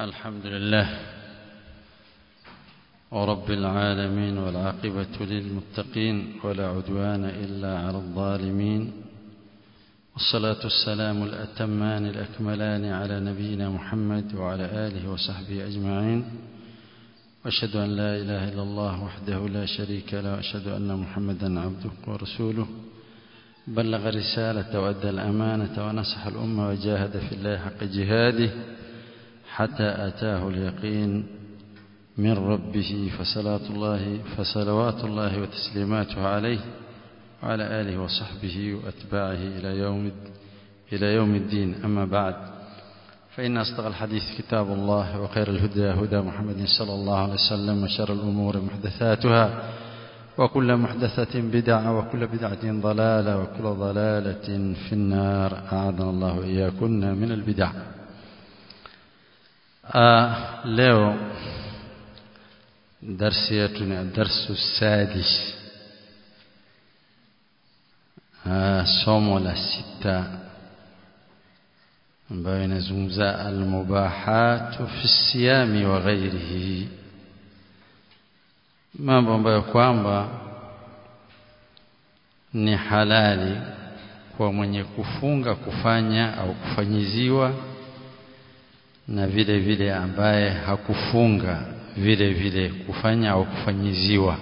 الحمد لله ورب العالمين والعاقبة للمتقين ولا عدوان إلا على الظالمين والصلاة والسلام الأتمان الأكملان على نبينا محمد وعلى آله وصحبه أجمعين وأشهد أن لا إله إلا الله وحده لا شريك له وأشهد أن محمدا عبده ورسوله بلغ رسالة وأدى الأمانة ونصح الأمة وجاهد في الله حق جهاده حتى أتاه اليقين من ربه فصلاة الله فصلوات الله وتسليماته عليه وعلى آله وصحبه وأتباعه إلى يوم إلى يوم الدين أما بعد فإن أصدق الحديث كتاب الله وخير الهدى هدى محمد صلى الله عليه وسلم وشر الأمور محدثاتها وكل محدثة بدعة وكل بدعة ضلالة وكل ضلالة في النار أعاذنا الله وإياكن من البدع آه leo darsi yetu ni darsu sadis ah, somo la sita ambayo inazungumza almubahatu fi siyami wa ghairihi mambo ambayo kwamba ni halali kwa mwenye kufunga kufanya au kufanyiziwa na vile vile ambaye hakufunga vile vile kufanya au kufanyiziwa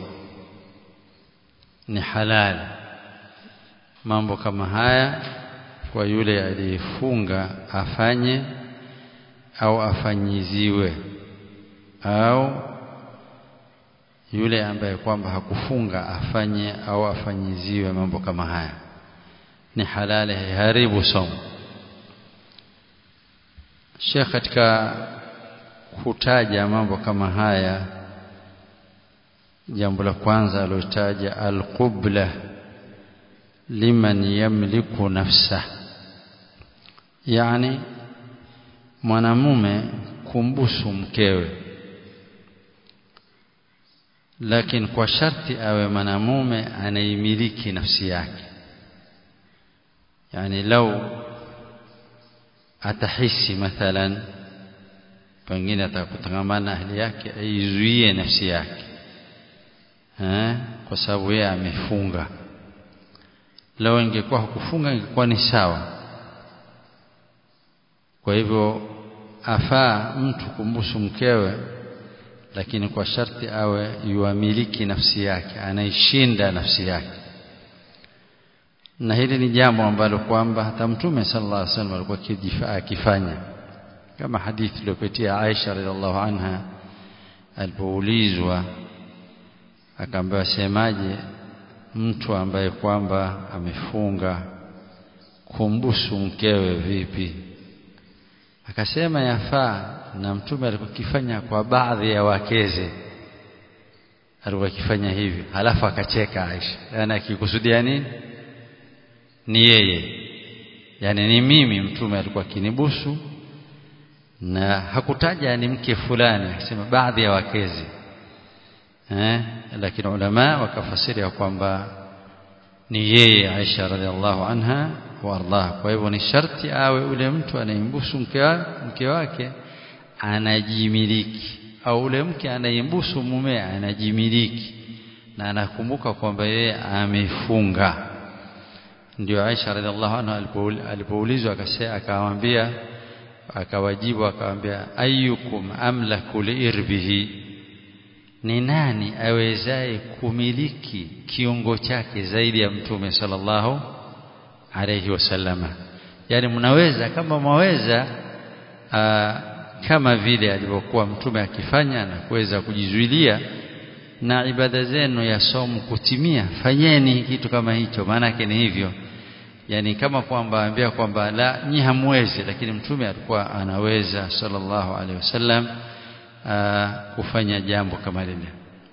ni halali mambo kama haya kwa yule aliyefunga afanye au afanyiziwe au yule ambaye kwamba hakufunga afanye au afanyiziwe mambo kama haya ni halali haribu somo Sheikh katika kutaja mambo kama haya jambo la kwanza alotaja alqubla liman yamliku nafsa yani mwanamume kumbusu mkewe lakini kwa sharti awe mwanamume anaimiliki nafsi yake yani lau atahisi mathalan pengine atakutangamana na ahli yake aizuie nafsi yake eh kwa sababu yeye amefunga leo ingekuwa hakufunga ingekuwa ni sawa kwa hivyo afaa mtu kumbusu mkewe lakini kwa sharti awe yuamiliki nafsi yake anaishinda nafsi yake na hili ni jambo ambalo kwamba hata mtume sallallahu alaihi wasallam alikuwa akifanya kama hadithi iliyopitia Aisha radhiallahu anha alipoulizwa akaambiwa semaje mtu ambaye kwamba amefunga kumbusu mkewe vipi akasema yafaa na mtume alikuwa akifanya kwa baadhi ya wakeze alikuwa akifanya hivi halafu akacheka Aisha yani akikusudia nini ni yeye yani ni mimi mtume alikuwa akinibusu na hakutaja ni mke fulani akisema baadhi ya wakezi eh lakini ulama wakafasiria kwamba ni yeye Aisha radhiallahu anha wardah kwa hivyo ni sharti awe ule mtu anayembusu mke, mke wake anajimiliki au ule mke anayembusu mume anajimiliki na anakumbuka kwamba yeye amefunga ndio Aisha radhiallahu anha alipoulizwa akamwambia akawajibu akamwambia ayyukum amlaku liirbihi ni nani awezaye kumiliki kiungo chake zaidi ya mtume sallallahu alayhi wasallama yani mnaweza kama mwaweza kama vile alivyokuwa mtume akifanya na kuweza kujizuilia na ibada zenu ya somo kutimia fanyeni kitu kama hicho maana yake ni hivyo yani kama kwamba ambia kwamba la nyi hamwezi lakini mtume alikuwa anaweza sallallahu alaihi wasallam kufanya jambo kama lile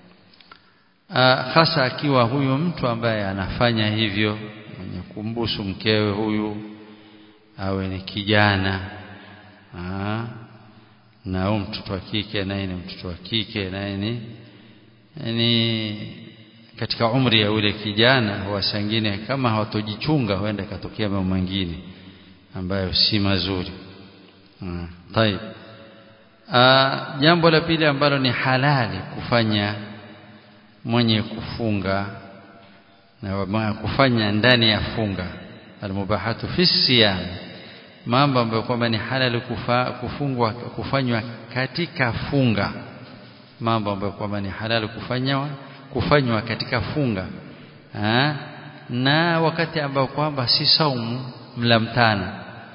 hasa akiwa huyu mtu ambaye anafanya hivyo mwenye kumbusu mkewe huyu awe ni kijana aa, na huyu mtoto wa kike naye ni mtoto wa kike naye ni ni katika umri ya ule kijana wasangine kama hawatojichunga huenda ikatokea mambo mengine ambayo si mazuri. Tayeb. jambo la pili ambalo ni halali kufanya mwenye kufunga na kufanya ndani ya funga almubahatu fi siyam mambo ambayo kwamba ni halali kufa, kufungwa kufanywa katika funga mambo ambayo kwamba ni halali kufanywa kufanywa katika funga ha? na wakati ambao kwamba si saumu mla mtana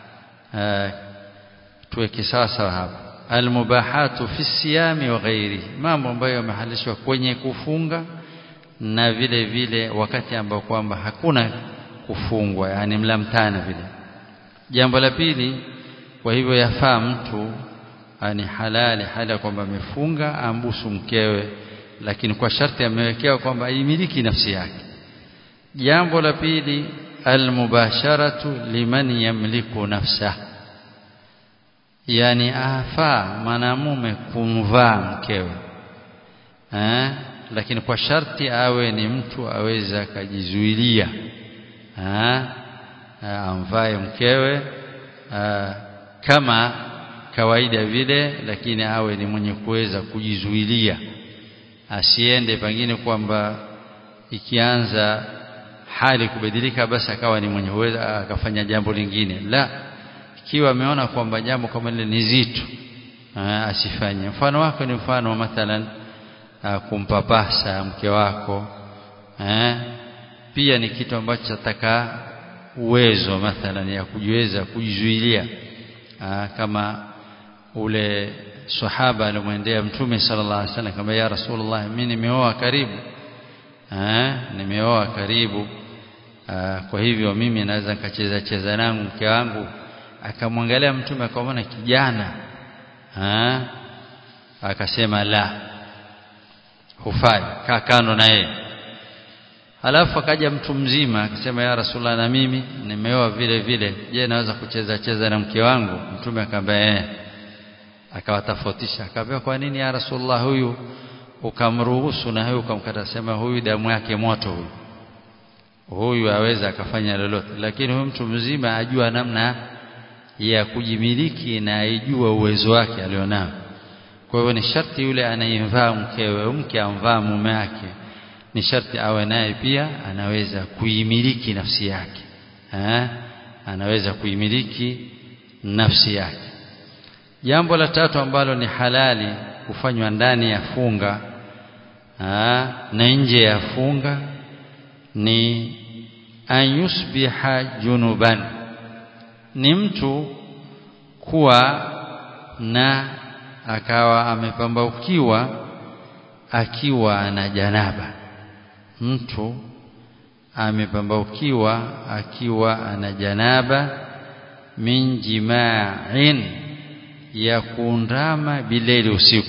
tuweke sawa sawa hapa almubahatu fi siyami wa ghairi mambo ambayo yamehalishwa kwenye kufunga na vile vile wakati ambao kwamba hakuna kufungwa yani mla mtana vile jambo la pili kwa hivyo yafaa mtu ni halali hali kwamba amefunga ambusu mkewe lakini kwa sharti amewekewa kwamba aimiliki nafsi yake jambo la pili almubasharatu liman yamliku nafsa yani afaa mwanamume kumvaa mkewe eh? lakini kwa sharti awe ni mtu aweza akajizuilia amvae mkewe aa, kama kawaida vile lakini awe ni mwenye kuweza kujizuilia asiende pengine kwamba ikianza hali kubadilika basi akawa ni mwenye uweza akafanya jambo lingine la ikiwa ameona kwamba jambo kama lile ni zito asifanye mfano wake ni mfano wa mathalan kumpapasa mke wako eh, pia ni kitu ambacho chataka uwezo mathalan ya kujiweza kujizuilia kama ule sahaba alimwendea mtume sallallahu alaihi wasallam kama ya rasulullah mimi nimeoa karibu eh, nimeoa karibu aa, kwa hivyo mimi naweza nikacheza cheza nangu mke wangu akamwangalia mtume akamwona kijana eh, akasema la hufai kaa kando na yeye halafu akaja mtu mzima akasema ya rasulullah na mimi nimeoa vile vile je naweza kucheza cheza na mke wangu mtume akamwambia eh akawatofautisha akamwambia kwa nini ya rasulullah huyu ukamruhusu na huyu ukamkata sema huyu damu yake moto huyu huyu aweza akafanya lolote lakini huyu mtu mzima ajua namna ya kujimiliki na aijua uwezo wake alionao kwa hivyo ni sharti yule anayemvaa mkewe mke amvaa mume wake ni sharti awe naye pia anaweza kuimiliki nafsi yake ha? anaweza kuimiliki nafsi yake jambo la tatu ambalo ni halali kufanywa ndani ya funga ha? na nje ya funga ni an yusbiha junuban ni mtu kuwa na akawa amepambaukiwa akiwa na janaba mtu amepambaukiwa akiwa ana janaba min jima'in ya kuundama bileli usiku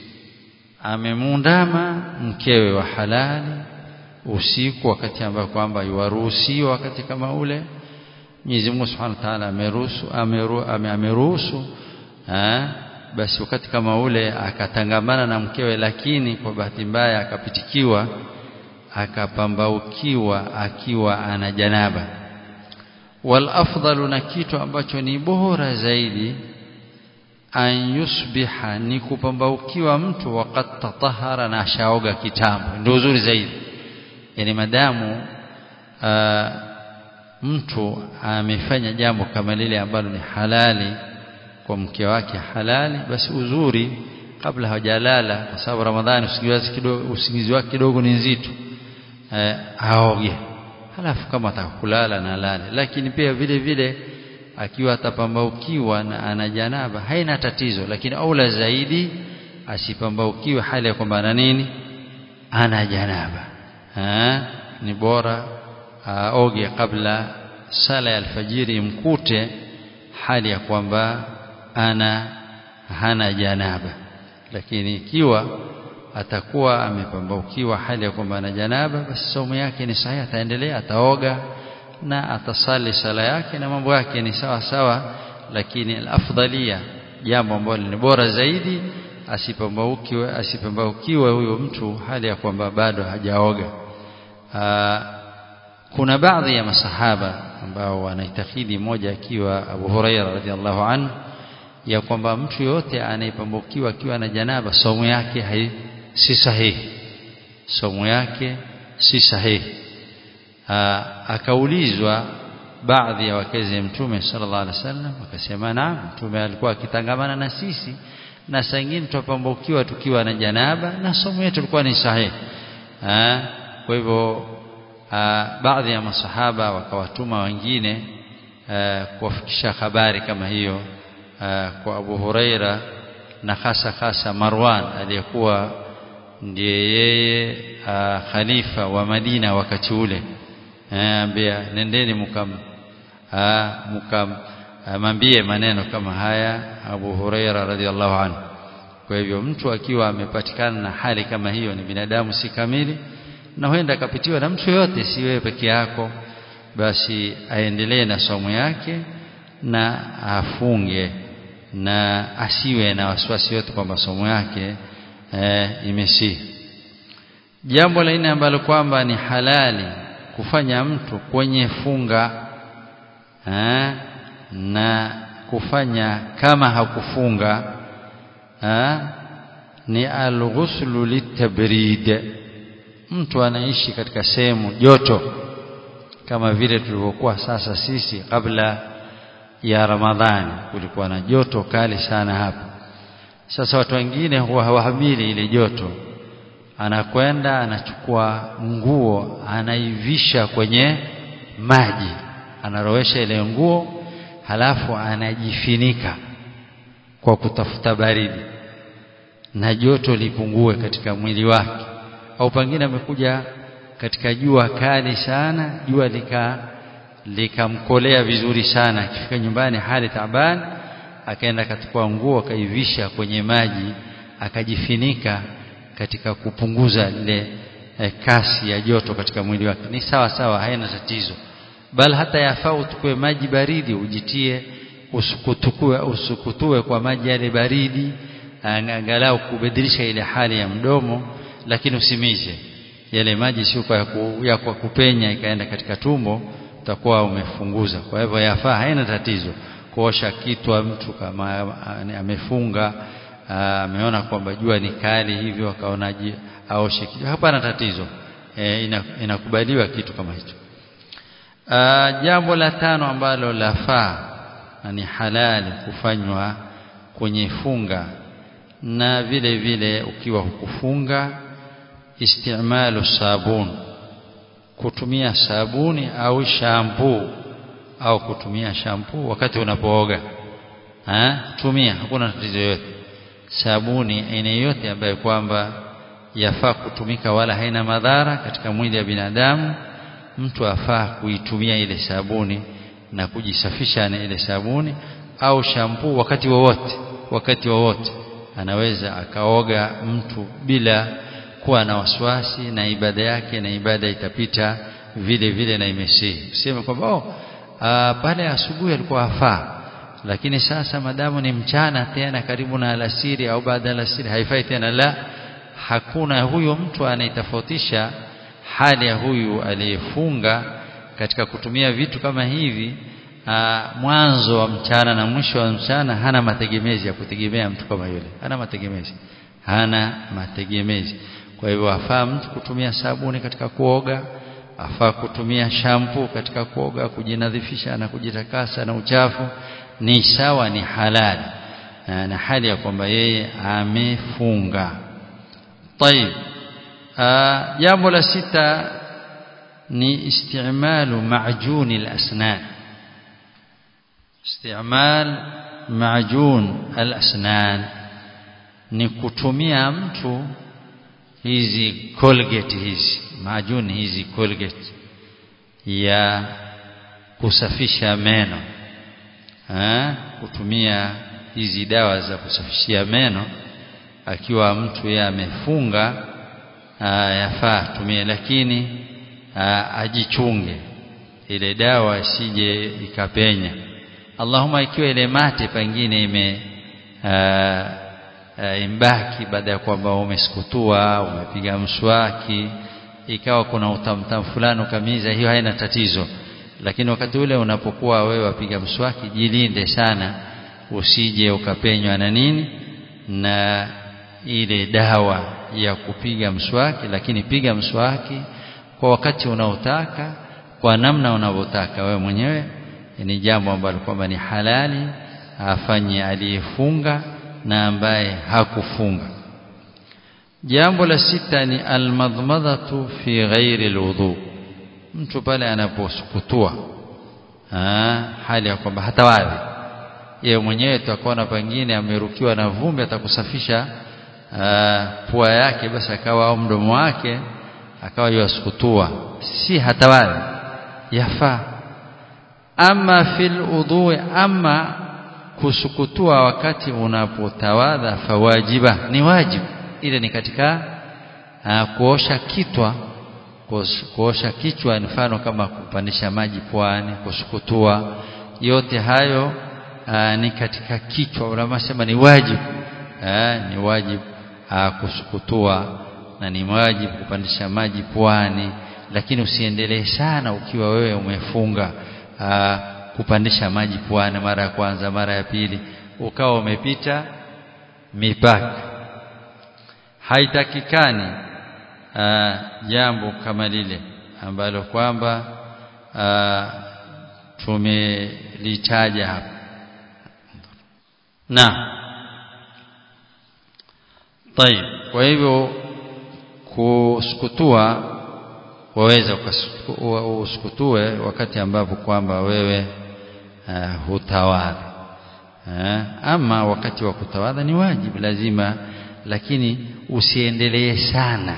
amemundama mkewe wa halali usiku wakati ambao kwamba yuwaruhusiwa wakati kama ule Mwenyezi Mungu Subhanahu wa Ta'ala ameruhusu ameruhusu basi wakati kama ule akatangamana na mkewe lakini kwa bahati mbaya akapitikiwa akapambaukiwa akiwa ana janaba wal afdalu na kitu ambacho ni bora zaidi an yusbiha ni kupambaukiwa mtu wakati tatahara na ashaoga kitambo ndio uzuri zaidi yani madamu uh, mtu amefanya jambo kama lile ambalo ni halali kwa mke wake halali basi uzuri kabla hajalala kwa sababu ramadhani usingizi kidogo usingizi wake kidogo ni nzito eh, aoge halafu kama atakulala na lale lakini pia vile vile akiwa atapambaukiwa na ana janaba haina tatizo lakini aula zaidi asipambaukiwe hali ya kwamba ana nini ana janaba ha? ni bora aoge kabla sala ya alfajiri imkute hali ya kwamba ana hana janaba lakini ikiwa atakuwa amepambaukiwa hali ya kwamba ana janaba basi somo yake ni sahihi ataendelea ataoga na atasali sala yake na mambo yake ni sawa sawa lakini alafdalia jambo ambalo ni bora zaidi asipambaukiwe asipambaukiwe huyo mtu hali ya kwamba bado hajaoga kuna baadhi ya masahaba ambao wanaitakidi moja akiwa Abu Huraira radhiallahu anhu ya kwamba mtu yote anayepambukiwa akiwa na janaba somo yake hai, si sahihi somo yake si sahihi akaulizwa baadhi ya wakezi mtume sallallahu alaihi wasallam akasema naam mtume alikuwa akitangamana na sisi na saa nyingine tupambukiwa tukiwa na janaba na somo yetu ilikuwa ni sahihi kwa hivyo baadhi ya masahaba wakawatuma wengine kuwafikisha habari kama hiyo kwa Abu Huraira na hasa hasa Marwan aliyekuwa ndiye yeye khalifa wa Madina wakati ule ambia nendeni mukam mukam mambie maneno kama haya Abu Huraira radhiallahu anhu kwa hivyo mtu akiwa amepatikana na hali kama hiyo ni binadamu si kamili na huenda akapitiwa na mtu yote si wewe peke yako basi aendelee na somo yake na afunge na asiwe na wasiwasi yote kwamba somo yake e, imesihi jambo la nne ambalo kwamba ni halali kufanya mtu kwenye funga ha, na kufanya kama hakufunga ha, ni alghuslu litabrid mtu anaishi katika sehemu joto kama vile tulivyokuwa sasa sisi kabla ya Ramadhani kulikuwa na joto kali sana hapa sasa watu wengine huwa hawahamili ile joto anakwenda anachukua nguo anaivisha kwenye maji anarowesha ile nguo halafu anajifinika kwa kutafuta baridi na joto lipungue katika mwili wake au pengine amekuja katika jua kali sana jua lika likamkolea vizuri sana akifika nyumbani hali taban akaenda akachukua nguo akaivisha kwenye maji akajifinika katika kupunguza ile eh, kasi ya joto katika mwili wake ni sawa sawa haina tatizo bal hata yafaa utukue maji baridi ujitie usukutukue usukutue kwa maji yale baridi angalau kubadilisha ile hali ya mdomo lakini usimize yale maji sio kwa ya kwa kupenya ikaenda katika tumbo utakuwa umefunguza kwa hivyo yafaa haina tatizo kuosha kitwa mtu kama amefunga ameona kwamba jua ni kali hivyo akaona aoshe kitu hapana tatizo e, inakubaliwa kitu kama hicho jambo la tano ambalo lafaa na ni halali kufanywa kwenye funga na vile vile ukiwa hukufunga istimalu sabun kutumia sabuni au shampoo au kutumia shampoo wakati unapooga ha? tumia hakuna tatizo yote sabuni aina yote ambayo kwamba yafaa kutumika wala haina madhara katika mwili wa binadamu mtu afaa kuitumia ile sabuni na kujisafisha na ile sabuni au shampoo wakati wowote wakati wowote anaweza akaoga mtu bila kuwa na wasiwasi na ibada yake na ibada itapita vile vile na imesihi useme kwamba oh pale asubuhi alikuwa afaa lakini sasa madamu ni mchana tena karibu na alasiri au baada ya alasiri haifai tena la hakuna huyo mtu anayetofautisha hali ya huyu aliyefunga katika kutumia vitu kama hivi aa, mwanzo wa mchana na mwisho wa mchana hana mategemezi ya kutegemea mtu kama yule hana mategemezi hana mategemezi kwa hivyo afaa mtu kutumia sabuni katika kuoga afaa kutumia shampoo katika kuoga kujinadhifisha na kujitakasa na uchafu ni sawa ni halali na hali ya kwamba yeye amefunga طيب jambo la sita ni istimalu majuni al-asnan istimal majun al-asnan ni kutumia mtu hizi colgate hizi majuni hizi colgate ya kusafisha meno ha? kutumia hizi dawa za kusafishia meno akiwa mtu yeye amefunga yafaa tumie lakini aa, ajichunge ile dawa isije ikapenya Allahumma ikiwa ile mate pengine ime imbaki baada ya kwamba umesikutua umepiga mswaki ikawa kuna utamtam fulani ukamiza hiyo haina tatizo lakini wakati ule unapokuwa wewe wapiga mswaki jilinde sana usije ukapenywa na nini na ile dawa ya kupiga mswaki lakini piga mswaki kwa wakati unaotaka kwa namna unavyotaka wewe mwenyewe ni jambo ambalo kwamba ni halali afanye aliyefunga na ambaye hakufunga jambo la sita ni almadmadhatu fi ghairi alwudu mtu pale anaposukutua hali ya kwamba hatawadhi yeye mwenyewe tutakuona pengine amerukiwa na vumbi atakusafisha pua yake basi akawa au mdomo wake akawa yasukutua si hatawadhi yafaa ama fil udhu ama kusukutua wakati unapotawadha fawajiba ni wajibu ile ni katika uh, kuosha kitwa kuosha kichwa mfano kama kupandisha maji pwani kusukutua yote hayo uh, ni katika kichwa unasema ni wajibu uh, ni wajibu uh, kusukutua na ni wajibu kupandisha maji pwani lakini usiendelee sana ukiwa wewe umefunga uh, kupandisha maji pwani mara ya kwanza mara ya pili ukawa umepita mipaka haitakikani uh, jambo kama lile ambalo kwamba uh, tumelitaja hapa na طيب kwa hivyo kusukutua waweza usukutue wakati ambapo kwamba wewe uh, hutawadha uh, ama wakati wa kutawadha ni wajibu lazima lakini usiendelee sana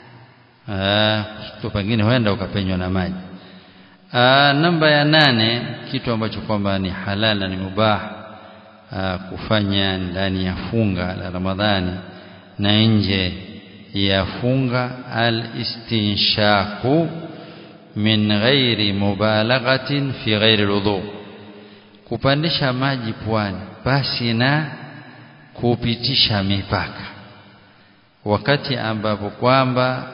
uh, pengine huenda ukapenywa na maji uh, namba ya nane kitu ambacho kwamba ni halal na ni mubah uh, kufanya ndani ya funga la Ramadhani na nje ya funga al-istinshaku min ghairi mubalaghatin fi ghairi alwudu kupandisha maji pwani basi na kupitisha mipaka wakati ambapo kwamba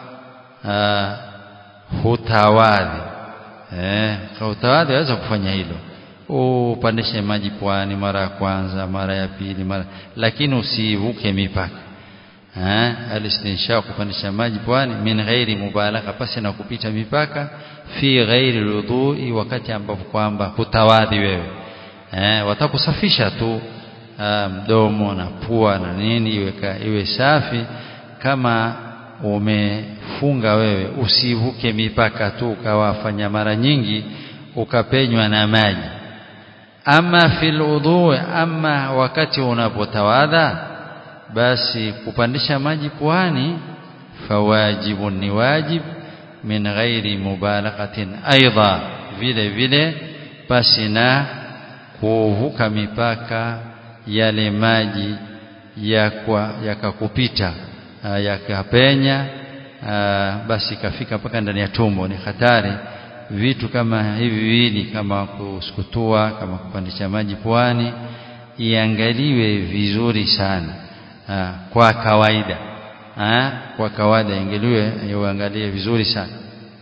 hutawadhi eh hutawadhi waweza kufanya hilo upandishe maji pwani mara ya kwanza mara ya pili mara lakini usivuke mipaka eh alistinsha kupandisha maji pwani min ghairi mubalagha pasi na kupita mipaka fi ghairi alwudui wakati ambapo kwamba hutawadhi wewe eh watakusafisha tu mdomo na pua na nini iwe iwe safi kama umefunga wewe usivuke mipaka tu ukawafanya mara nyingi ukapenywa na maji ama fil udhu ama wakati unapotawadha basi kupandisha maji puani fawajibu ni wajib min ghairi mubalaghatin aidha vile vile basi na kuvuka mipaka yale maji yakakupita yakapenya basi kafika mpaka ndani ya tumbo ni hatari vitu kama hivi viwili kama kusukutua kama kupandisha maji puani iangaliwe vizuri sana aa, kwa kawaida aa, kwa kawaida ingeliwe iangalie vizuri sana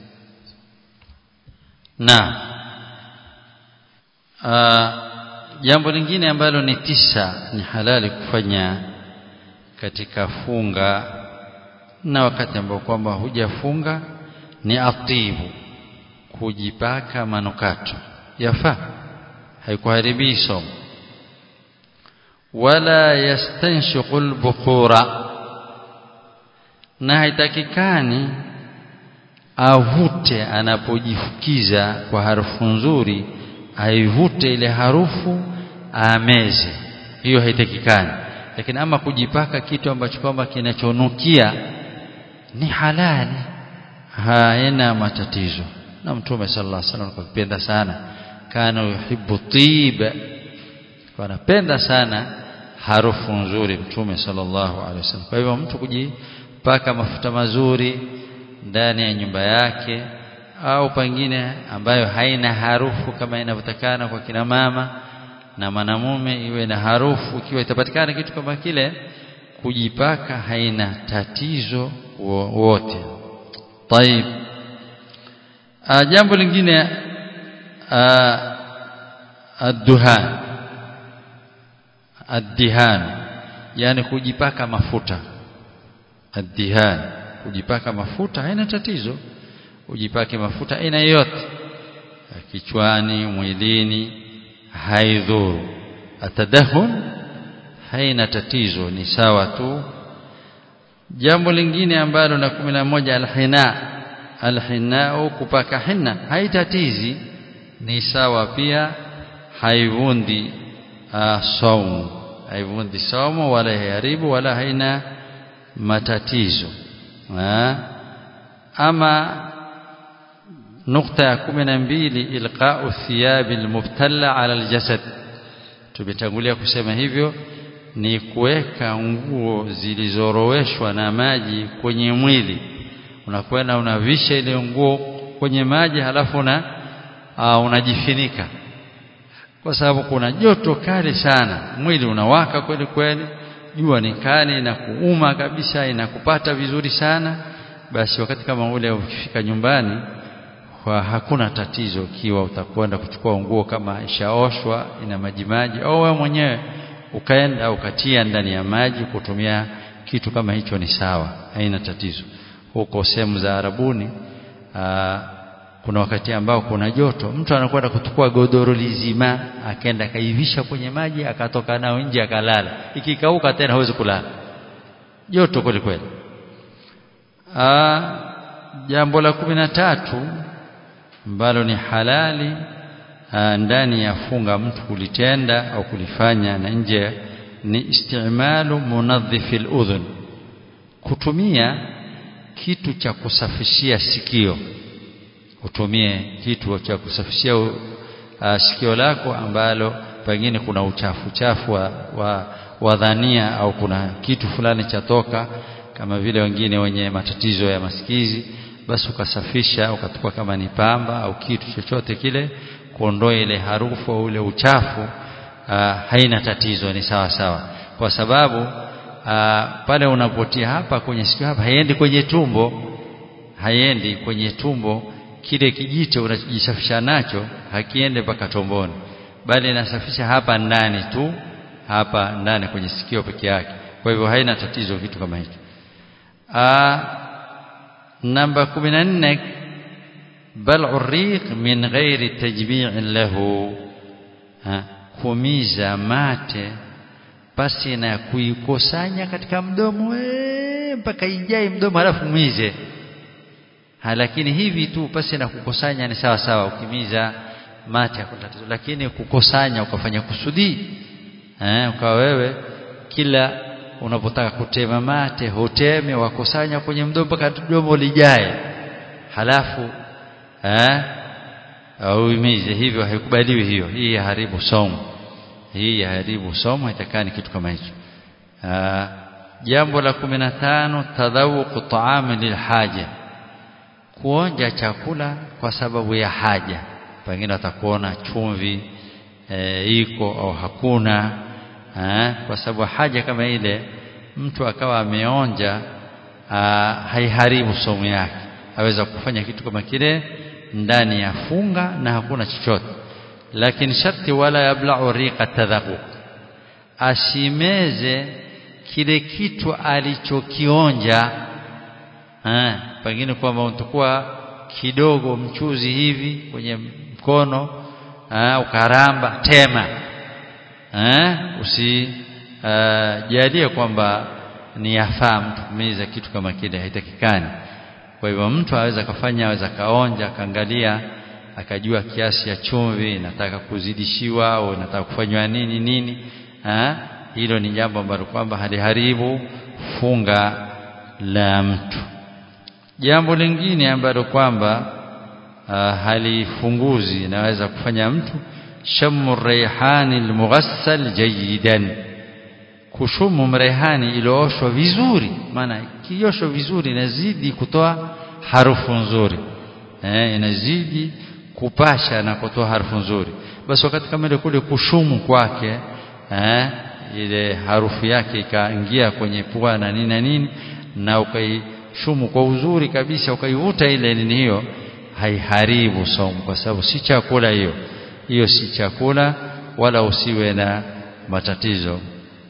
na aa, jambo lingine ambalo ni tisa ni halali kufanya katika funga na wakati ambao kwamba hujafunga ni atibu kujipaka manukato yafaa haikuharibii somo wala yastanshiqul bukhura na haitakikani avute anapojifukiza kwa harufu nzuri aivute ile harufu ameze hiyo haitakikani lakini ama kujipaka kitu ambacho kwamba kinachonukia ni halali haina matatizo na mtume sallallahu alaihi wasallam akipenda sana kana yuhibbu tiba anapenda sana harufu nzuri mtume sallallahu alaihi wasallam kwa hivyo mtu kujipaka mafuta mazuri ndani ya nyumba yake au pengine ambayo haina harufu kama inavyotakana kwa kina mama na mwanamume iwe na harufu ikiwa itapatikana kitu kama kile kujipaka haina tatizo wote طيب jambo lingine adduhan addihan yani kujipaka mafuta addihan kujipaka mafuta haina tatizo ujipake mafuta aina yote kichwani mwilini haidhuru atadahun haina tatizo ni sawa tu jambo lingine ambalo na kumi na moja alhina alhinau kupaka hinna haitatizi ni sawa pia haivundi saumu haivundi saumu wala haiharibu wala haina matatizo ha? ama nukta ya kumi na mbili ilqau thiyabi almubtalla ala aljasad tumetangulia kusema hivyo ni kuweka nguo zilizoroweshwa na maji kwenye mwili unakwenda unavisha ile nguo kwenye maji halafu na uh, unajifinika kwa sababu kuna joto kali sana mwili unawaka kweli kweli jua ni kali na kuuma kabisa inakupata vizuri sana basi wakati kama ule ukifika nyumbani kwa hakuna tatizo ikiwa utakwenda kuchukua nguo kama ishaoshwa ina maji maji au wewe mwenyewe ukaenda ukatia ndani ya maji kutumia kitu kama hicho ni sawa haina tatizo huko sehemu za Arabuni aa, kuna wakati ambao kuna joto mtu anakwenda kuchukua godoro lizima akaenda akaivisha kwenye maji akatoka nao nje akalala ikikauka tena hawezi kulala joto kweli kweli jambo la kumi na tatu ambalo ni halali aa, ndani ya funga mtu kulitenda au kulifanya na nje ni istimalu munadhifi al-udhun kutumia kitu cha kusafishia sikio utumie kitu cha kusafishia uh, sikio lako ambalo pengine kuna uchafu chafu wa, wa, wa dhania au kuna kitu fulani cha toka kama vile wengine wenye matatizo ya masikizi basi ukasafisha ukachukua kama ni pamba au kitu chochote kile kuondoa ile harufu au ule uchafu uh, haina tatizo ni sawa sawa kwa sababu uh, pale unapotia hapa kwenye sikio hapa haiendi kwenye tumbo haiendi kwenye tumbo kile kijito unachojisafisha nacho hakiende mpaka tomboni bali inasafisha hapa ndani tu hapa ndani kwenye sikio peke yake kwa hivyo haina tatizo vitu kama hicho namba 14 bal'u riq min ghairi tajmi'in lahu kumiza mate pasi na kuikusanya katika mdomo mpaka ijae mdomo halafu mize ha, lakini hivi tu pasi na kukusanya ni sawa sawa ukimiza mate hakuna tatizo lakini kukusanya ukafanya kusudi eh ukawa wewe kila unapotaka kutema mate huteme wakusanya kwenye mdomo mpaka mdomo lijae halafu eh au imize hivyo haikubaliwi hiyo hii haribu somo hii haribu somo itakani kitu kama hicho jambo la 15 tadhawuq ta'am lilhaja kuonja chakula kwa sababu ya haja pengine atakuona chumvi e, iko au hakuna e, kwa sababu haja kama ile mtu akawa ameonja haiharibu somo yake aweza kufanya kitu kama kile ndani ya funga na hakuna chochote lakini sharti wala yabla'u riqa tadhaquq asimeze kile kitu alichokionja eh pengine kwamba utakuwa kidogo mchuzi hivi kwenye mkono eh ukaramba tema eh usi uh, jalie kwamba ni yafaa mtu kumeza kitu kama kile haitakikani kwa hivyo mtu aweza kafanya aweza kaonja akaangalia akajua kiasi ya chumvi nataka kuzidishiwa au nataka kufanywa nini nini ha? hilo ni jambo ambalo kwamba haliharibu funga la mtu jambo lingine ambalo kwamba uh, halifunguzi naweza kufanya mtu shamu rayhani almughassal jayidan kushumu mrehani iliyooshwa vizuri maana kioshwa vizuri inazidi kutoa harufu nzuri eh, inazidi kupasha na kutoa harufu nzuri basi wakati kama ile kule kushumu kwake eh, ile harufu yake ikaingia kwenye pua na nini na nini na ukaishumu kwa uzuri kabisa ukaivuta ile nini hiyo haiharibu somo kwa sababu si chakula hiyo hiyo si chakula wala usiwe na matatizo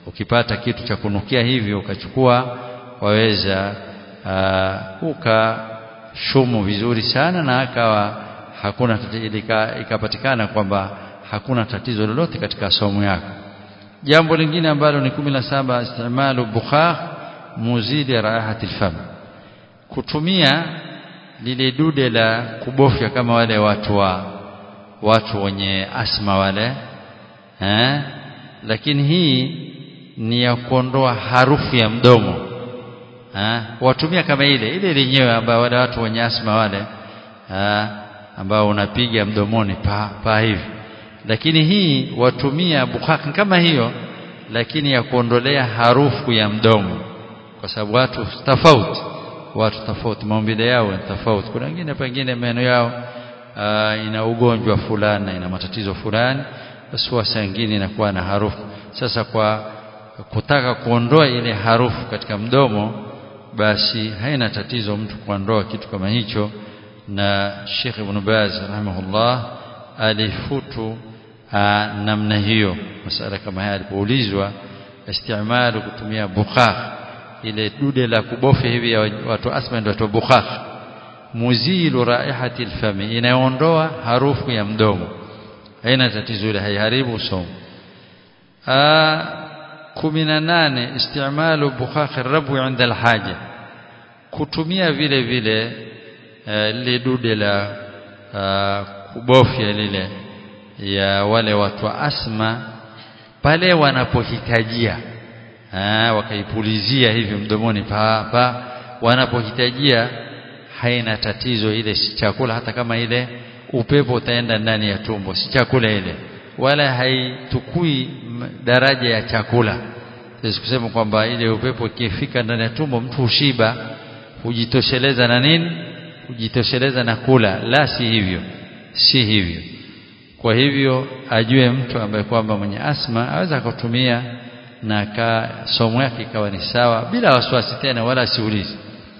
ukipata kitu cha kunukia hivyo ukachukua waweza uh, ukashumu vizuri sana na akawa hakuna ikapatikana kwamba hakuna tatizo lolote katika somo yako jambo lingine ambalo ni 17 istimalu bukhar muzidi raihati alfam kutumia lile dude la kubofya kama wale watu wa watu wenye asma wale eh lakini hii ni ya kuondoa harufu ya mdomo eh watumia kama ile ile lenyewe ambao wale watu wenye asma wale eh ambao unapiga mdomoni pa, pa hivi lakini hii watumia bukhak kama hiyo lakini ya kuondolea harufu ya mdomo kwa sababu watu tofauti watu tofauti maumbile yao ni tofauti kuna wengine pengine meno yao uh, ina ugonjwa fulani ina matatizo fulani basi wasa wengine inakuwa na harufu sasa kwa kutaka kuondoa ile harufu katika mdomo basi haina tatizo mtu kuondoa kitu kama hicho na Sheikh Ibn Baz rahimahullah alifutu namna hiyo masala kama haya alipoulizwa istimalu kutumia bukhar ile dude la kubofya hivi ya watu asma ndio watu bukhar muzilu raihati alfami inaondoa harufu ya mdomo haina tatizo ile haiharibu somo a 18 istimalu bukhar rabu inda alhaja kutumia vile vile lile dude la kubofya lile ya wale watu wa asma pale wanapohitajia wakaipulizia hivi mdomoni pa, pa wanapohitajia haina tatizo ile si chakula hata kama ile upepo utaenda ndani ya tumbo si chakula ile wala haitukui daraja ya chakula sisi kusema kwamba ile upepo ikifika ndani ya tumbo mtu hushiba hujitosheleza na nini hujitosheleza na kula la si hivyo si hivyo kwa hivyo ajue mtu ambaye kwamba mwenye asma aweza akatumia na ka somo yake ikawa ni sawa bila wasiwasi tena wala siulizi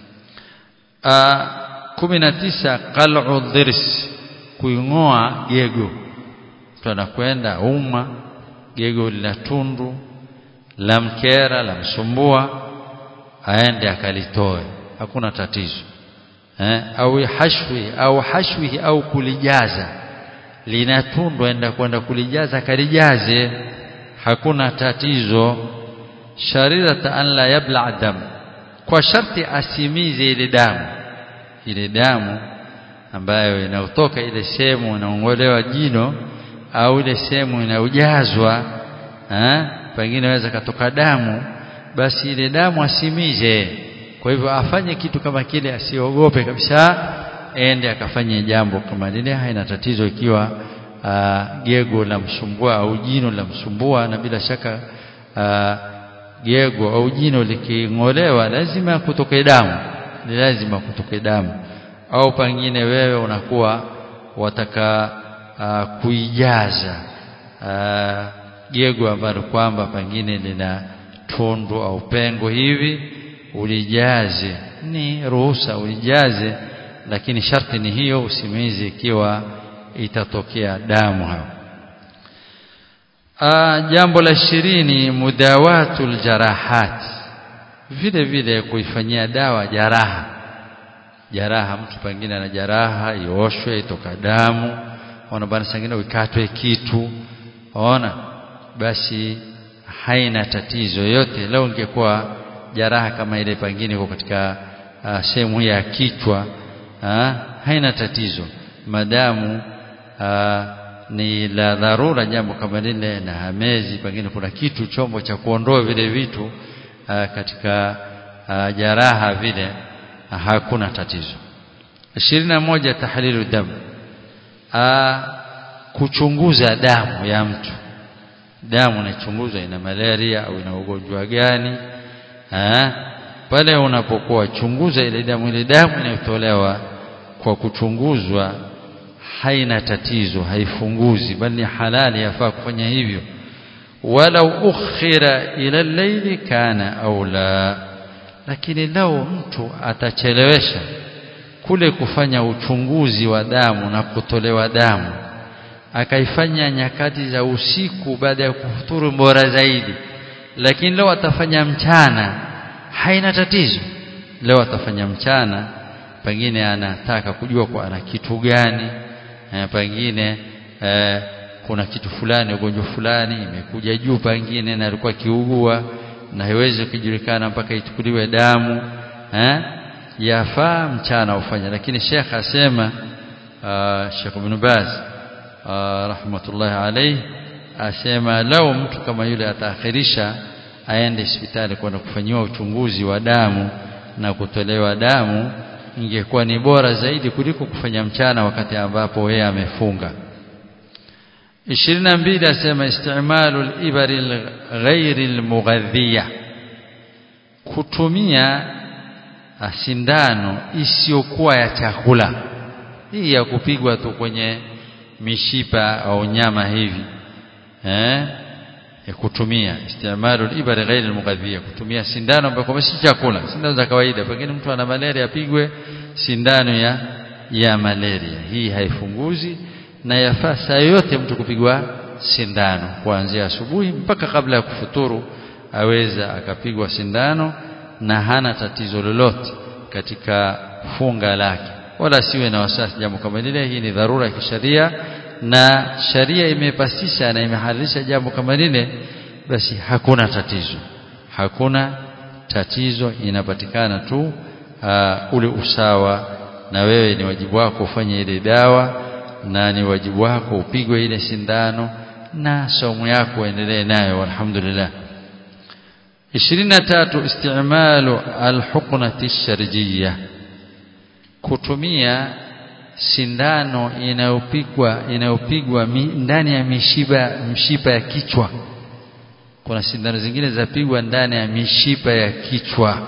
kumi na tisa qal'u dhirs kuingoa gego mtu anakwenda uma gego lina tundu la mkera la msumbua aende akalitoe hakuna tatizo eh, au hashwi au hashwi au kulijaza lina tundu enda kwenda kulijaza kalijaze hakuna tatizo sharirata an la yabla dam kwa sharti asimize ile damu ile damu ambayo inayotoka ile sehemu inaongolewa jino au ile sehemu inayojazwa pengine inaweza katoka damu basi ile damu asimize kwa hivyo afanye kitu kama kile asiogope kabisa ende akafanye jambo kama lile haina tatizo ikiwa uh, gego la msumbua au jino la msumbua na bila shaka uh, gego au jino liking'olewa lazima kutoke damu ni lazima kutoke damu au pengine wewe unakuwa wataka uh, kuijaza uh, gego ambalo kwamba pengine lina tundu au pengo hivi ulijaze ni ruhusa ulijaze lakini sharti ni hiyo usimizi ikiwa itatokea damu hapo jambo la ishirini mudawatul jarahat vile vile kuifanyia dawa jaraha jaraha mtu pengine ana jaraha ioshwe itoka damu ona bana sangine ukatwe kitu ona basi haina tatizo yote leo ingekuwa jaraha kama ile pengine iko katika uh, sehemu ya kichwa uh, haina tatizo madamu uh, ni la dharura jambo kama lile na hamezi pengine kuna kitu chombo cha kuondoa vile vitu uh, katika uh, jaraha vile uh, hakuna tatizo ishirini na moja tahlilu damu uh, kuchunguza damu ya mtu damu inachunguzwa ina malaria au ina ugonjwa gani ha? pale unapokuwa chunguza ile damu ile damu inayotolewa kwa kuchunguzwa haina tatizo haifunguzi bali ni halali yafaa kufanya hivyo walau ukhira ila llaili kana au la lakini lau mtu atachelewesha kule kufanya uchunguzi wa damu na kutolewa damu akaifanya nyakati za usiku baada ya kufuturu bora zaidi lakini leo atafanya mchana haina tatizo leo atafanya mchana pengine anataka kujua kwa ana kitu gani eh, pengine eh, kuna kitu fulani ugonjwa fulani imekuja juu pengine na alikuwa kiugua na haiwezi kujulikana mpaka ichukuliwe damu eh yafaa mchana ufanye lakini Sheikh asema uh, Sheikh Ibn Baz uh, rahmatullahi alayhi asema lau mtu kama yule ataakhirisha aende hospitali kwenda kufanyiwa uchunguzi wa damu na kutolewa damu ingekuwa ni bora zaidi kuliko kufanya mchana wakati ambapo yeye amefunga 22 asema istimalu al-ibari ghairi al-mughadhiya kutumia sindano isiyokuwa ya chakula hii ya kupigwa tu kwenye mishipa au nyama hivi eh ya kutumia istimalu al-ibari ghairi al-mughadhiya kutumia sindano ambayo si chakula sindano za kawaida pengine mtu ana malaria apigwe sindano ya ya malaria hii haifunguzi na yafaa saa yote mtu kupigwa sindano kuanzia asubuhi mpaka kabla ya kufuturu aweza akapigwa sindano na hana tatizo lolote katika funga lake wala siwe na wasiwasi jambo kama lile hii ni dharura ya kisheria na sharia imepasisha na imehalalisha jambo kama lile basi hakuna tatizo hakuna tatizo inapatikana tu uh, ule usawa na wewe ni wajibu wako ufanye ile dawa na ni wajibu wako upigwe ile sindano na somo yako endelee nayo alhamdulillah 23 istimalu alhuqnati sharjiyya kutumia sindano inayopigwa inayopigwa ndani ya mishipa mshipa ya kichwa kuna sindano zingine zapigwa ndani ya mishipa ya kichwa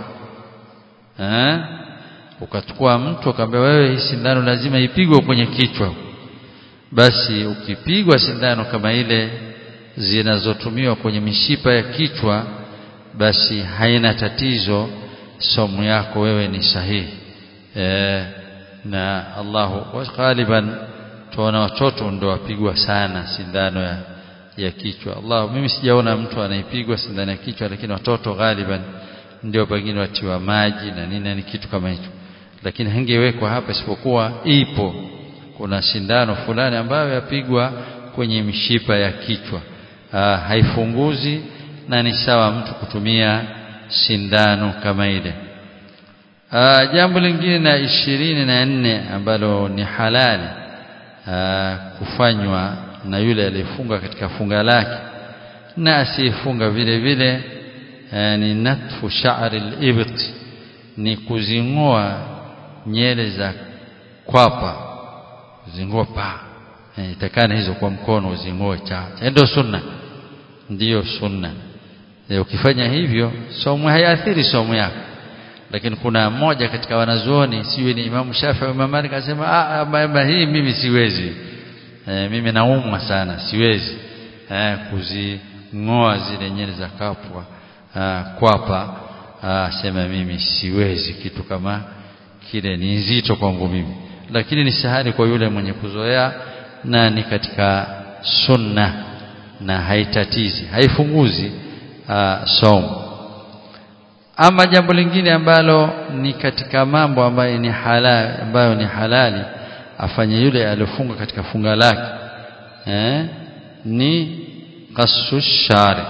eh ukachukua mtu akamwambia wewe hii sindano lazima ipigwe kwenye kichwa basi ukipigwa sindano kama ile zinazotumiwa kwenye mishipa ya kichwa basi haina tatizo somo yako wewe ni sahihi e, na Allahu ghaliban tuona watoto ndio wapigwa sana sindano ya, ya kichwa Allah mimi sijaona mtu anaipigwa sindano ya kichwa lakini watoto ghaliban ndio pengine watiwa maji na nini ni kitu kama hicho lakini hangewekwa hapa isipokuwa ipo kuna sindano fulani ambayo yapigwa kwenye mishipa ya kichwa Aa, haifunguzi na ni sawa mtu kutumia sindano kama ile Aa, jambo lingine na ishirini na nne ambalo ni halali aa, kufanywa na yule aliyefunga katika funga lake na asiyefunga vile vile ni natfu sha'ri al-ibt ni kuzing'oa nyele za kwapa zing'oa pa e, itakana hizo kwa mkono uzing'oe cha ndio sunna ndiyo sunna e, ukifanya hivyo somo haiathiri somo yako lakini kuna mmoja katika wanazuoni siwe ni Imam Shafi au Imam Malik akasema ah hii mimi siwezi e, mimi naumwa sana siwezi e, kuzing'oa zile nyele za kapwa kwapa sema mimi siwezi kitu kama kile ni nzito kwangu mimi lakini ni sahari kwa yule mwenye kuzoea na ni katika sunna na haitatizi haifunguzi somo ama jambo lingine ambalo ni katika mambo ambayo ni halali ambayo ni halali afanye yule aliyofunga katika funga lake eh, ni qasu shari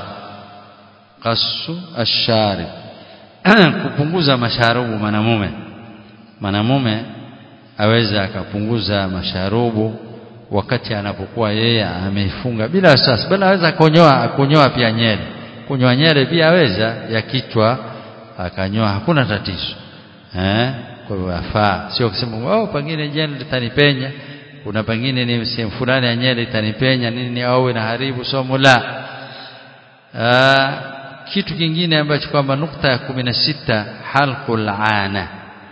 qasu ashari kupunguza masharubu mwanamume mwanamume aweza akapunguza masharubu wakati anapokuwa yeye ameifunga bila sasa bali aweza kunyoa kunyoa pia nyele kunyoa nyele pia aweza ya kichwa akanyoa hakuna tatizo eh kwa hivyo afaa sio kusema oh pengine nyele litanipenya kuna pengine ni sehemu fulani ya nyele itanipenya nini au inaharibu somo la Aa, kitu kingine ambacho kwamba nukta ya kumi na sita halqul ana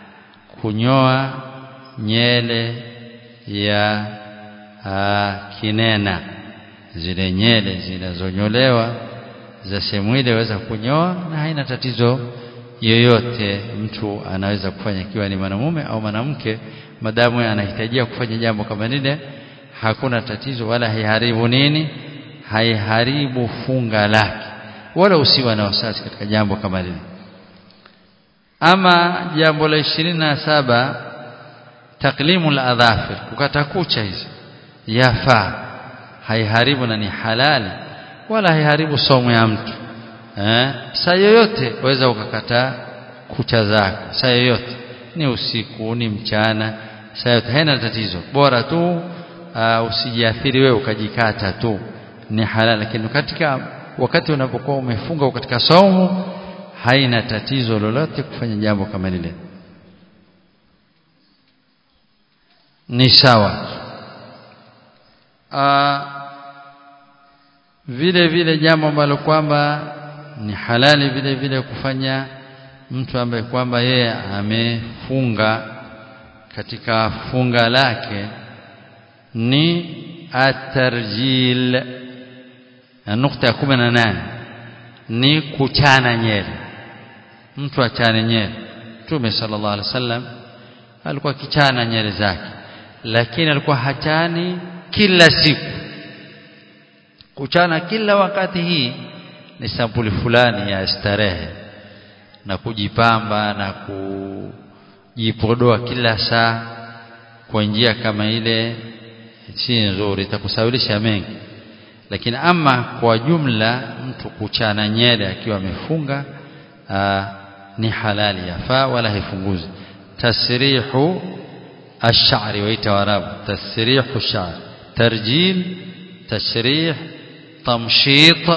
kunyoa nyele ya aa, kinena zile nyele zinazonyolewa za sehemu ile waweza kunyoa na haina tatizo yoyote mtu anaweza kufanya ikiwa ni mwanamume au mwanamke madamu anahitajia kufanya jambo kama lile hakuna tatizo wala haiharibu nini haiharibu funga lake wala usiwa na wasiwasi katika jambo kama lile ama jambo la ishirini na saba taklimu ladhafir kukata kucha hizi yafaa haiharibu na ni halali wala haiharibu somo ya mtu eh? saa yoyote waweza ukakata kucha zako saa yoyote ni usiku ni mchana saa yote haina tatizo bora tu uh, usijiathiri wewe ukajikata tu ni halali lakini katika wakati unapokuwa umefunga katika saumu haina tatizo lolote kufanya jambo kama lile ni sawa uh, vile vile jambo ambalo kwamba ni halali vile vile kufanya mtu ambaye kwamba yeye amefunga katika funga lake ni atarjil nukta ya kumi na nane ni kuchana nyele mtu achane nyele Mtume sallallahu alaihi wasallam alikuwa kichana nyele zake lakini alikuwa hachani kila siku kuchana kila wakati hii ni sampuli fulani ya starehe na kujipamba na kujipodoa kila saa kwa njia kama ile si nzuri itakusawilisha mengi lakini ama kwa jumla mtu kuchana nyele akiwa amefunga ni halali yafaa wala haifunguzi tasrihu ash-sha'ri waita warabu tasrihu ash-sha'r tarjil tashrih tamshit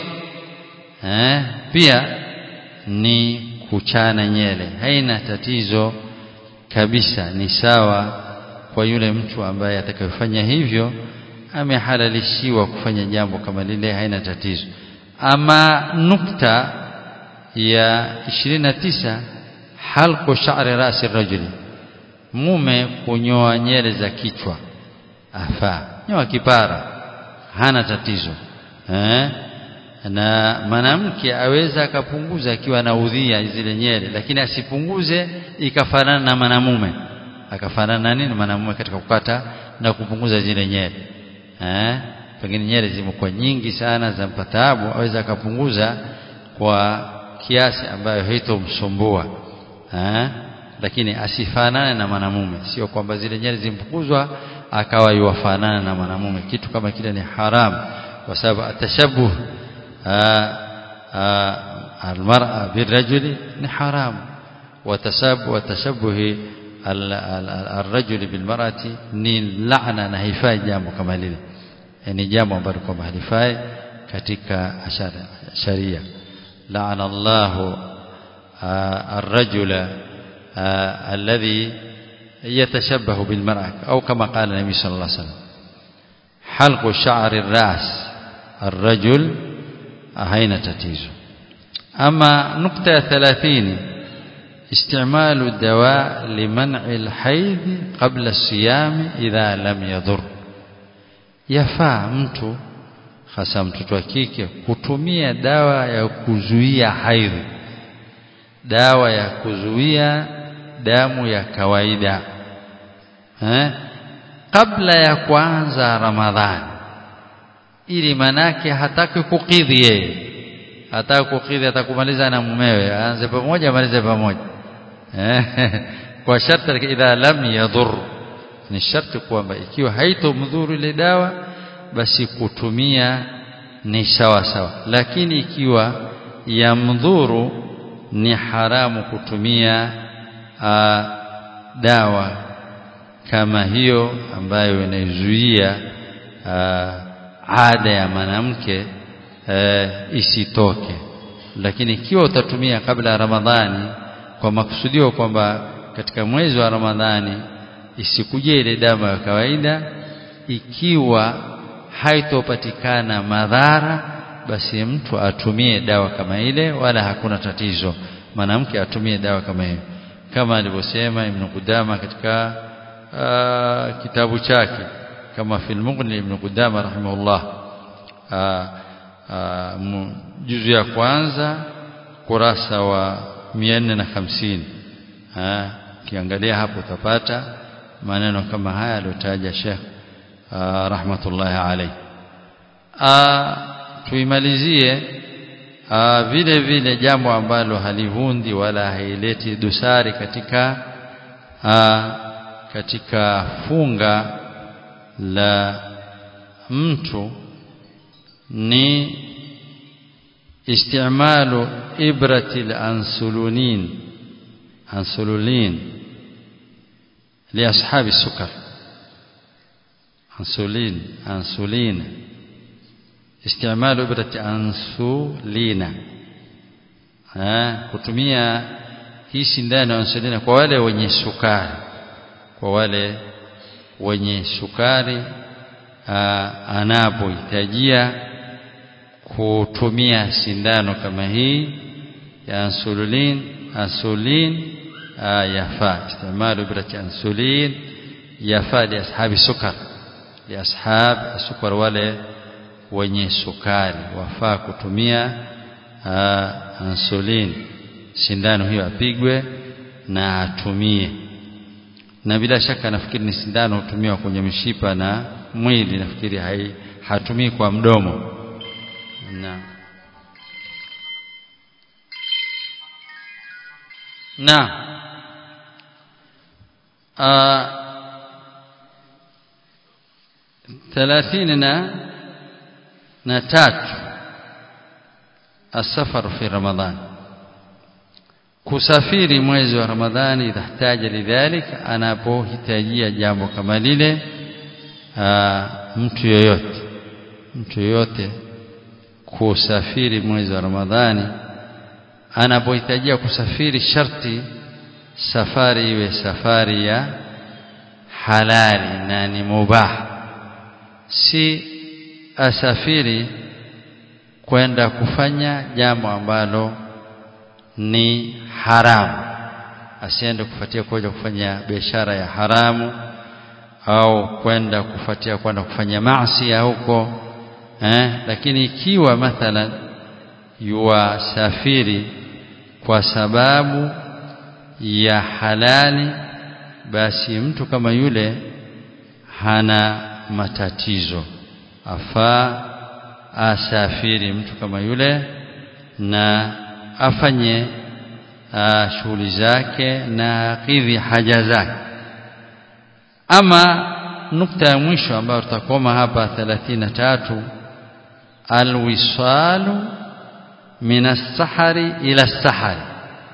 eh pia ni kuchana nyele haina tatizo kabisa ni sawa kwa yule mtu ambaye atakayofanya hivyo amehalalishiwa kufanya jambo kama lile haina tatizo ama nukta ya 29 halqu sha'ri rasi rajuli mume kunyoa nyele za kichwa afaa nyoa kipara hana tatizo eh? na mwanamke aweza akapunguza akiwa na udhia zile nyele lakini asipunguze ikafanana na mwanamume akafanana na nini mwanamume katika kukata na kupunguza zile nyele eh? pengine nyele zimekuwa nyingi sana za mpataabu aweza akapunguza kwa kiasi ambayo haitomsumbua eh? lakini asifanane na mwanamume sio kwamba zile nyele zimpunguzwa akawa yuwafanana na mwanamume kitu kama kile ni haramu kwa sababu atashabuh almar'a birrajuli ni haramu watasabu watashabuhi الرجل بالمرأة ni laana na haifai jambo kama lile ni jambo ambalo kwamba halifai katika sharia laana Allah الرجل الذي يتشبه بالمرأة أو كما قال النبي صلى الله عليه وسلم حلق شعر الرأس الرجل هين تتيزه أما نقطة ثلاثين استعمال الدواء لمنع الحيض قبل الصيام إذا لم يضر yafaa mtu hasa mtoto wa kike kutumia dawa ya kuzuia haidhi dawa ya kuzuia damu ya kawaida eh? kabla ya kuanza ramadhani ili manake hataki kukidhi yeye hataki kukidhi atakumaliza na mumewe aanze pamoja amalize pamoja kwa sharti idha lam yadhur ni sharti kwamba ikiwa haitomdhuru ile dawa basi kutumia ni sawa sawa lakini ikiwa yamdhuru ni haramu kutumia aa, dawa kama hiyo ambayo inaizuia ada ya mwanamke isitoke lakini ikiwa utatumia kabla ya Ramadhani kwa makusudio kwamba katika mwezi wa Ramadhani isikuje ile damu ya kawaida ikiwa haitopatikana madhara basi mtu atumie dawa kama ile wala hakuna tatizo mwanamke atumie dawa kama hiyo kama alivyosema Ibn Qudama katika uh, kitabu chake kama fil Mughni Ibn Qudama rahimahullah uh, uh, juzu ya kwanza kurasa wa 450 ukiangalia hapo utapata maneno kama haya aliyotaja Sheikh rahmatullahi alayhi tuimalizie Aa, vile vile jambo ambalo halivundi wala haileti dosari katika aa, katika funga la mtu ni istimalu ibrati al-ansululin ansululin li ashabi sukar ansulin ansulin istimalu ibrati ansulina ha kutumia hii sindano ansulina kwa wale wenye sukari kwa wale wenye sukari anapohitajia kutumia sindano kama hii ya insulin insulin yafaa istimalu ibrati insulin yafaa li ashabi sukar li ashab sukar wale wenye sukari wafaa kutumia insulin sindano hiyo apigwe na atumie na bila shaka nafikiri ni sindano hutumiwa kwenye mishipa na mwili nafikiri hai hatumii kwa mdomo na na thelathini na na tatu السفر في رمضان kusafiri mwezi wa Ramadhani idhahtaja lidhalik anapohitajia jambo kama lile mtu yoyote mtu yoyote kusafiri mwezi wa Ramadhani anapohitajia kusafiri sharti safari iwe safari ya halali na ni mubah si asafiri kwenda kufanya jambo ambalo ni haramu asiende kufuatia kuja kufanya biashara ya haramu au kwenda kufuatia kwenda kufanya maasi huko eh lakini ikiwa mathalan yuwasafiri kwa sababu ya halali basi mtu kama yule hana matatizo afaa asafiri mtu kama yule na afanye shughuli zake na kidhi haja zake ama nukta ya mwisho ambayo tutakoma hapa 33 alwisalu min as-sahari ila as-sahari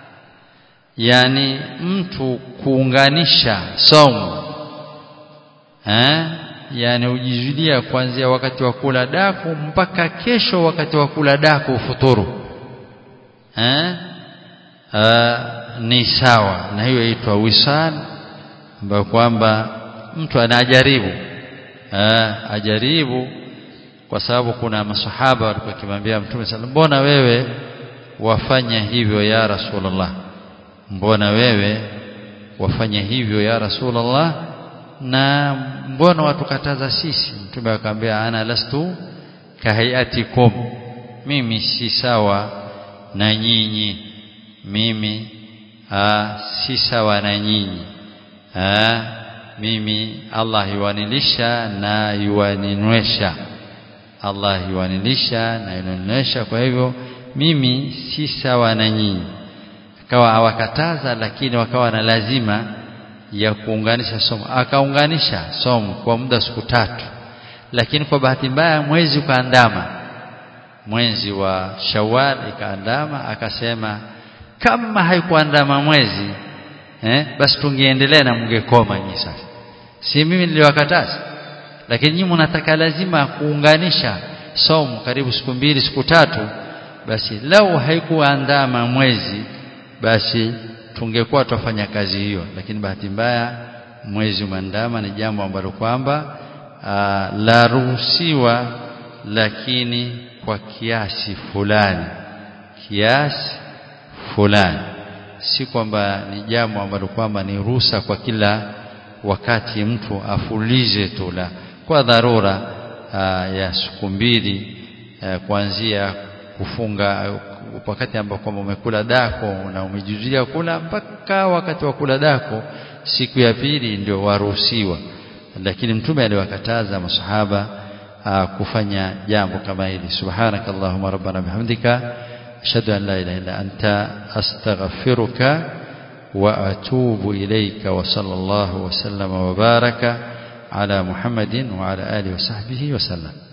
yani mtu kuunganisha somo eh yani ujizulia kuanzia wakati wa kula daku mpaka kesho wakati wa kula daku ufuturu eh ni sawa na hiyo inaitwa wisal ambayo kwamba mtu anajaribu ajaribu kwa sababu kuna masahaba walikuwa kimwambia mtume sallallahu mbona wewe wafanya hivyo ya rasulullah mbona wewe wafanya hivyo ya rasulullah na mbona watukataza sisi mtume akamwambia ana lastu kahayatikum mimi si sawa na nyinyi mimi aa, si sawa na nyinyi aa, mimi Allah yuwanilisha na yuwaninywesha Allah yuwanilisha na yuwaninywesha kwa hivyo mimi si sawa na nyinyi akawa awakataza lakini wakawa na lazima ya kuunganisha somo akaunganisha somo kwa muda siku tatu lakini kwa bahati mbaya mwezi ukaandama mwezi wa Shawwal ikaandama akasema kama haikuandama mwezi eh, basi tungeendelea na mngekoma nyinyi sasa si mimi niliwakataza lakini nyinyi mnataka lazima kuunganisha somo karibu siku mbili siku tatu basi lau haikuandama mwezi basi tungekuwa tufanya kazi hiyo lakini bahati mbaya mwezi umeandama ni jambo ambalo kwamba la ruhusiwa lakini kwa kiasi fulani kiasi fulani si kwamba ni jambo ambalo kwamba ni ruhusa kwa kila wakati mtu afulize tu la kwa dharura aa, ya siku mbili kuanzia kufunga wakati ambao kwamba umekula dako na umejuzulia kula mpaka wakati wa kula dako siku ya pili ndio waruhusiwa lakini mtume aliwakataza masahaba kufanya jambo kama hili subhanakallahumma rabbana bihamdika ashhadu an la ilaha illa anta astaghfiruka wa atubu ilayka wa sallallahu wa sallama wa baraka ala muhammadin wa ala alihi wa sahbihi wa sallam